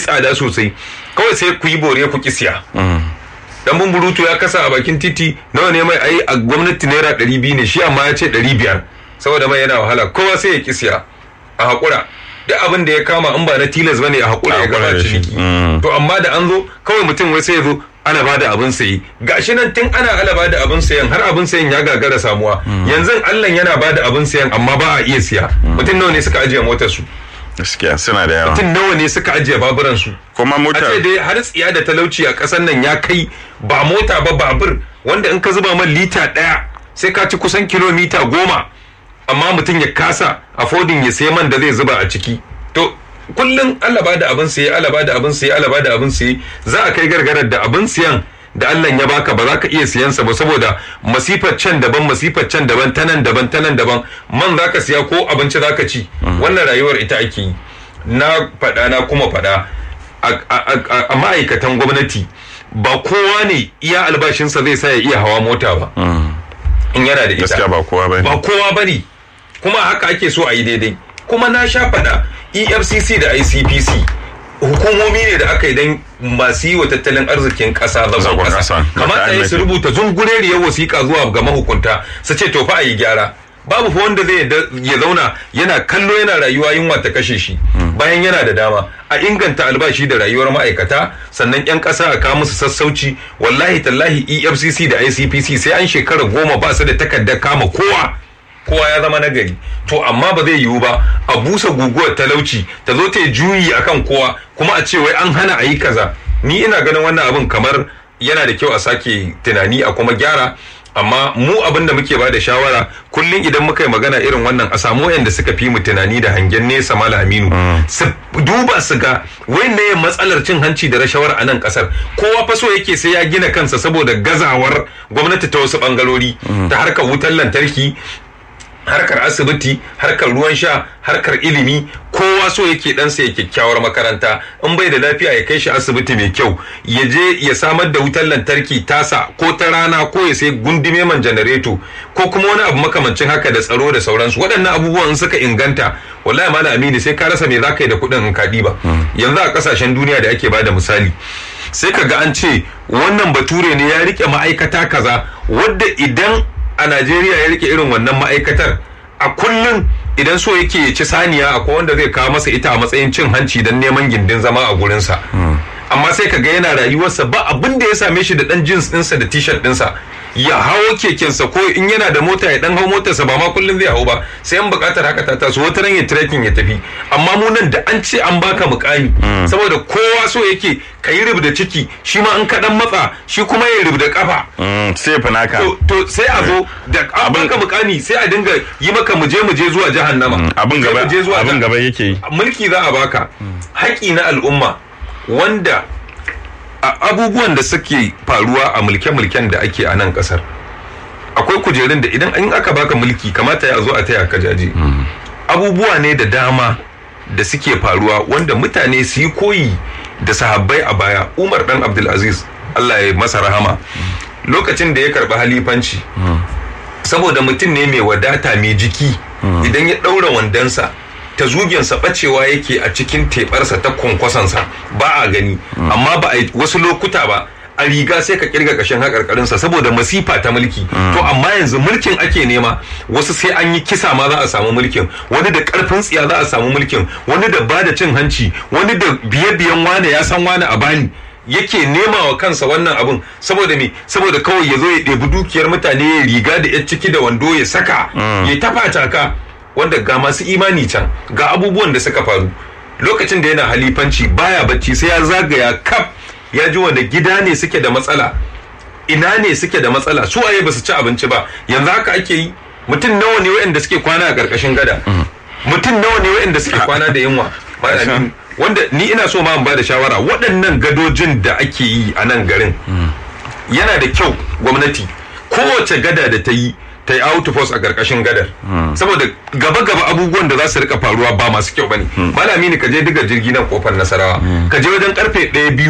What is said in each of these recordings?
tsada sosai kawai sai ku yi bore ku kisiya dan bumburutu ya kasa a bakin titi nawa ne mai ai a gwamnati naira ɗari biyu ne shi amma ya ce ɗari biyar saboda mai yana wahala kowa sai ya kisiya a haƙura duk abin da ya kama in ba na tilas bane a haƙura ya gaba ciniki to amma da an zo kawai mutum wai sai ya zo ana ba da abin sayi gashi nan tun ana ala ba da abin sayan har abin sayan ya gagara samuwa yanzu Allah yana ba da abin sayan amma ba a iya siya mutum nawa ne suka ajiye motar su gaskiya suna da yawa mutum nawa ne suka ajiye baburan su kuma a motar ce dai har tsiya da talauci a ƙasar nan ya kai ba mota ba babur wanda in ka zuba man lita ɗaya sai ka ci kusan kilomita goma amma mutum ya kasa affording ya sai man da zai zuba a ciki to kullum Allah ba da abin siye Allah ba da abin siye Allah ba da abin siye za a kai gargarar da abin siyan da Allah ya baka ba za ka iya siyansa ba saboda masifar can daban masifar can daban tanan daban tanan daban man za ka siya ko abinci za ka ci wannan rayuwar ita ake yi na faɗa na kuma faɗa a- a- a a ma'aikatan gwamnati ba kowa ne iya albashinsa zai sa ya iya hawa mota ba in yana da ita gaskiya ba kowa bane ba kowa ba ne kuma haka ake so a yi daidai kuma na sha faɗa efcc da icpc hukumomi ne da aka yi don masu yi wa tattalin arzikin ƙasa zagon Zagon ƙasa ƙasa. kamata ya su rubuta zungureriyar wasiƙa zuwa ga mahukunta su ce to fa a yi gyara babu fa wanda zai yadda ya zauna yana kallo yana rayuwa yunwa ta kashe shi bayan yana da dama a inganta albashi da rayuwar ma'aikata sannan 'yan ƙasa a kawo musu sassauci wallahi tallahi efcc da icpc sai an shekara goma ba su da takardar kama kowa kowa ya zama nagari to amma ba zai yiwu ba a busa guguwar talauci ta zo ta yi juyi akan kowa kuma a ce wai an hana a yi kaza ni ina ganin wannan abin kamar yana da kyau a sake tunani a kuma gyara amma mu abin da muke ba da shawara kullum idan muka yi magana irin wannan a samu wayanda suka fi mu tunani da hangen nesa mala aminu su duba su ga ne matsalar cin hanci da rashawar a nan kasar kowa fa so yake sai ya gina kansa saboda gazawar gwamnati ta wasu bangarori ta harkar wutar lantarki harkar asibiti harkar ruwan sha harkar ilimi kowa so yake ɗansa ya kyakkyawar makaranta in bai da lafiya ya kai shi asibiti mai kyau ya je ya samar da wutar lantarki tasa ko ta rana ko ya sai gundume man janareto ko kuma wani abu makamancin haka da tsaro da sauransu waɗannan abubuwan in suka inganta wallahi mala amini sai ka rasa me za ka yi da kuɗin in ka ɗiba yanzu a ƙasashen duniya da ake bada misali sai ka ga an ce wannan bature ne ya rike ma'aikata kaza wadda idan a Najeriya ya rike irin wannan ma'aikatar a kullum idan so yake ya ci saniya akwai wanda zai kawo masa ita a matsayin cin hanci don neman gindin zama a gurinsa amma sai ka ga yana rayuwarsa ba abin da ya same shi da dan jeans ɗinsa da t-shirt ɗinsa ya hawo kekensa ko in yana da mota ya dan hau motarsa ba ma kullum zai hau ba sai an buƙatar haka ta taso wata ran ya trekking ya tafi amma mu nan da an ce an baka mukami saboda kowa so yake ka yi rubda ciki shi ma in ka dan matsa shi kuma ya rubda kafa Mm, sai fi naka to, to sai a zo da an baka mukami sai a dinga yi maka muje muje zuwa jahannama abin Muje gaba muje zuwa abin jah- gaba yake yi mulki za a baka haƙi na al'umma wanda a abubuwan da suke faruwa a mulke-mulken da ake a nan ƙasar akwai kujerun da idan an aka baka mulki kamata ya zo a taya ka jaje abubuwa ne da dama da suke faruwa wanda mutane su yi koyi da sahabbai a baya umar dan abdulaziz allah ya masa rahama lokacin da ya karɓi halifanci saboda mutum ne mai wadata mai jiki idan ya ɗaura wandonsa ta zugensa bacewa yake a cikin teɓarsa ta kwankwasansa ba a gani amma ba a yi wasu lokuta ba a riga sai ka kirga kashin haƙarƙarinsa saboda masifa ta mulki to amma yanzu mulkin ake nema wasu sai an yi kisa ma za a samu mulkin wani da ƙarfin tsiya za a samu mulkin wani da ba da cin hanci wani da biye-biyen wane ya san wane a bani yake nema wa kansa wannan abun saboda me saboda kawai ya zo ya ɗebi dukiyar mutane ya riga da ya ciki da wando ya saka ya tafa ka wanda ga masu imani can ga abubuwan da suka faru lokacin da yana halifanci baya bacci sai ya zagaya kaf ya ji wanda gida ne suke da matsala ina ne suke da matsala su waye ba su ci abinci ba yanzu haka ake yi mutum nawa ne waɗanda suke kwana a ƙarƙashin gada mutum nawa ne waɗanda suke kwana da yunwa Malamin, wanda ni ina so ma in bada shawara waɗannan gadojin da ake yi a nan garin yana da kyau gwamnati kowace gada da ta yi ta yi outpost a ƙarƙashin gadar saboda gaba-gaba abubuwan da za su rika faruwa ba masu kyau bane malami ne ka je diga jirgi nan kofar nasarawa ka je wajen karfe ɗaya biyu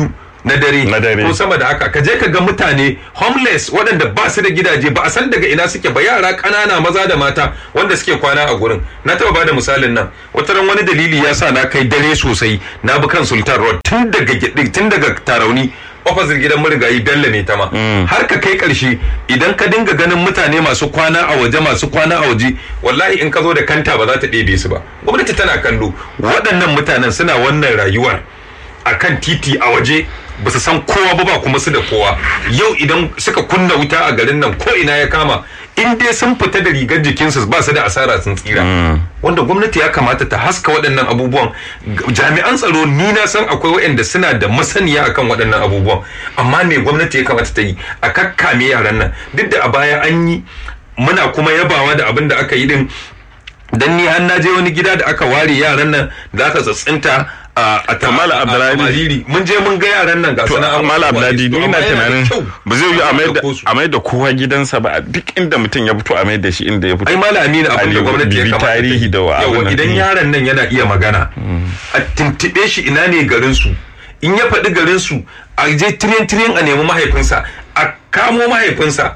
na dare Na dare. ko sama da haka ka je ka ga mutane homeless waɗanda ba su da gidaje ba a san daga ina suke ba yara ƙanana maza da mata wanda suke kwana a gurin na taɓa bada misalin nan wata ran wani dalili ya sa na kai dare sosai na bi kan sultan road tun daga Gyaɗi- tun daga tarauni opposite gidan marigayi bello ne ta ma har ka kai karshe idan ka dinga ganin mutane masu kwana a waje masu kwana a waje wallahi in ka zo da kanta ba za ta ɗebe su ba gwamnati tana kallo waɗannan mutanen suna wannan rayuwar a kan titi a waje ba su san kowa ba ba kuma su da kowa yau idan suka kunna wuta a garin nan ko ina ya kama in dai sun fita da rigar jikinsu ba su da asara sun tsira wanda gwamnati ya kamata ta haska waɗannan abubuwan G- jami'an tsaro ni na san akwai waɗanda suna da masaniya akan waɗannan abubuwan amma me gwamnati ya kamata ta yi a kakkame yaran nan duk da a baya an yi muna kuma yabawa da abin da aka yi din dan ni har na je wani gida da aka ware yaran nan da aka tsatsinta a a Kamala Abdullahi. Mariri mun je mun ga yaran nan ga to suna an mala ware abdadi su, ni amma ina yana da tunanin kyau ba zai yi a mai da ɗauko su. a mai da kowa gidansa ba a duk inda mutum ya fito a mai da shi inda ya fito ai mala amina abin da Ali, gwamnati ya bibi kamata ta yi. tarihi da wa Yawa, abin nan. idan yaron nan yana iya magana a tuntuɓe shi ina ne garin su in ya faɗi garin su a je tiriyan tiriyan a nemi mahaifinsa a kamo mahaifinsa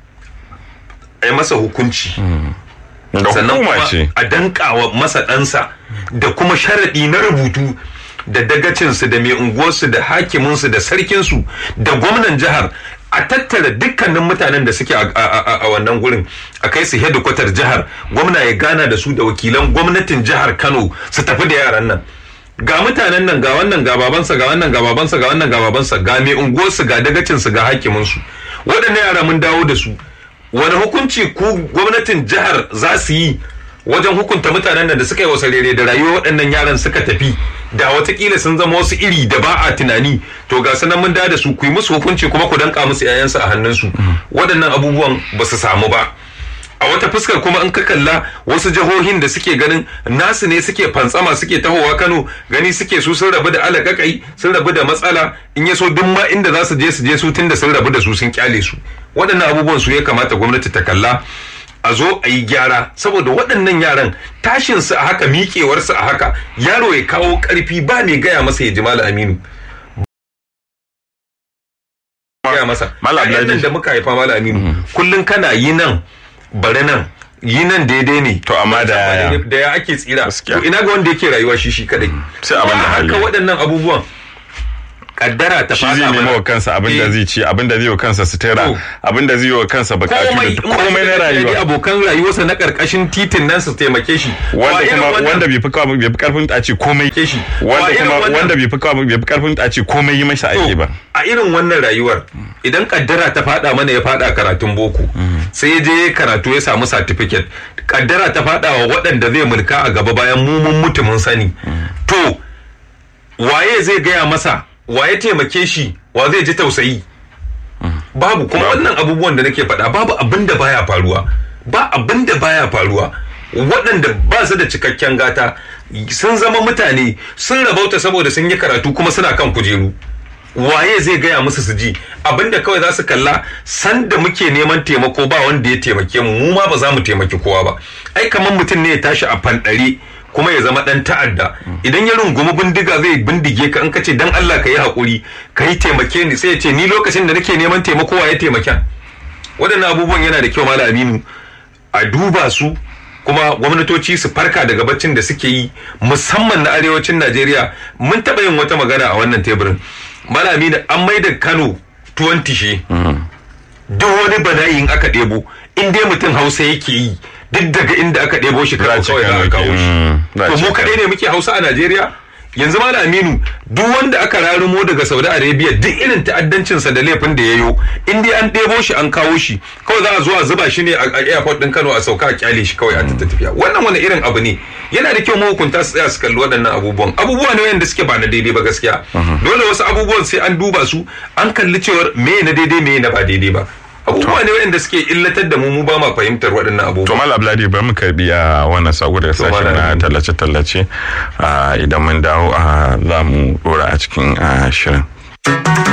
a yi masa hukunci da sannan hukuma kuma ce a dankawa masa ɗansa da kuma sharaɗi na rubutu da dagacinsu da mai unguwarsu da hakiminsu da sarkinsu da gwamnan jihar a tattara dukkanin mutanen da suke a- a a- a wannan gurin a kai su hedikwatar jihar gwamna ya gana da su da wakilan gwamnatin jihar kano su tafi da yaran nan ga mutanen nan ga wannan ga babansa ga wannan ga babansa ga wannan ga babansa ga mai unguwarsu ga dagacinsu ga hakiminsu waɗannan yara mun dawo da su wani hukunci ku gwamnatin jihar za su yi wajen hukunta mutanen nan da suka yi wasa rere da rayuwar waɗannan yaran suka tafi da watakila sun zama wasu iri da ba a tunani to ga sanan mun da da su ku yi musu hukunci kuma ku danka musu 'ya'yansu a hannunsu waɗannan abubuwan ba su samu ba a wata fuskar kuma in ka kalla wasu jihohin da suke ganin nasu ne suke fantsama suke tahowa Kano gani suke su sun rabu da alakakai sun rabu da matsala in ya so duk ma inda za su je su je su tunda sun rabu da su sun kyale su waɗannan abubuwan su ya kamata gwamnati ta kalla a zo a yi gyara saboda waɗannan yaran tashin su a haka miƙewar su a haka yaro ya kawo ƙarfi ba mai gaya masa ya ji Malam Aminu gaya masa Malam Ƴaƴan nan Abdulaziz. da muka haifa Malam Aminu kullum kana yi nan bari nan yi nan daidai ne To, amma da yaya? da ya ake tsira Gaskiya. to ina ga wanda yake rayuwa shi shi kadai Sai abin da Kuma hali. haka waɗannan abubuwan kaddara ta shi fada zai nemo mana. wa kansa abin da Eh, zai ci abin da zai wa kansa sutura To. abin da zai wa kansa bukatu komai da komai na rayuwa rayuwa abokan rayuwarsa na karkashin titin nan su taimake shi Wa wanda irin kuma wannan wanda bai fi kawo bai fi karfin a ce komai ke shi Wa wanda irin kuma wannan- wanda bai fi kawo bai fi karfin a ce komai yi masa ake ba a irin wannan rayuwar idan kaddara ta fada mana ya fada karatun boko sai ya je ya karatu ya samu certificate kaddara ta fada wa waɗanda zai mulka a gaba bayan mu mun mutu mun sani to waye zai gaya masa waye taimake shi wa zai ji tausayi babu kuma wannan abubuwan da nake faɗa babu abin da baya faruwa ba abin da baya faruwa waɗanda ba su da cikakken gata sun zama mutane sun rabauta saboda sun yi karatu kuma suna kan kujeru waye zai gaya musu su ji abinda kawai za su kalla sanda muke neman taimako ba wanda ya taimake mu mu ma ba za mu taimaki kowa ba ai kamar mutum ne ya tashi a fanɗare kuma ya zama dan ta'adda idan ya rungumi bindiga zai bindige ka in ka ce dan Allah ka yi haƙuri ka yi taimake ni sai ya ce ni lokacin da nake neman taimako wa ya taimaken waɗannan abubuwan yana da kyau malam aminu a duba su kuma gwamnatoci su farka daga baccin da suke yi musamman na arewacin najeriya mun taɓa yin wata magana a wannan teburin malam aminu an mai da kano tuwon tishe duk wani bala'in aka ɗebo in dai mutum hausa yake yi duk daga inda aka ɗebo shi kawai ce kawai za Kano a ke, kawo mm, za a shi to ce mu kaɗai ne muke hausa a najeriya yanzu ma aminu duk wanda aka rarumo daga saudi arabia duk irin ta'addancinsa da laifin da ya yo in dai an ɗebo shi an kawo shi kawai za a zo a zuba shi ne a a airport ɗin kano a sauka a kyale shi kawai a ta tafiya wannan wani irin abu ne yana da kyau mahukunta su tsaya su kalli waɗannan abubuwan abubuwa ne wanda suke ba na daidai ba gaskiya dole wasu abubuwan sai an duba su an kalli cewar me na daidai me na ba daidai ba abubuwa ne wanda suke illatar da mu mu ba ma fahimtar waɗannan to abubuwa mal abladi bari mu karbi a wannan sako daga sashen Malam. na tallace tallace idan mun dawo a za mu dora a cikin ah, shirin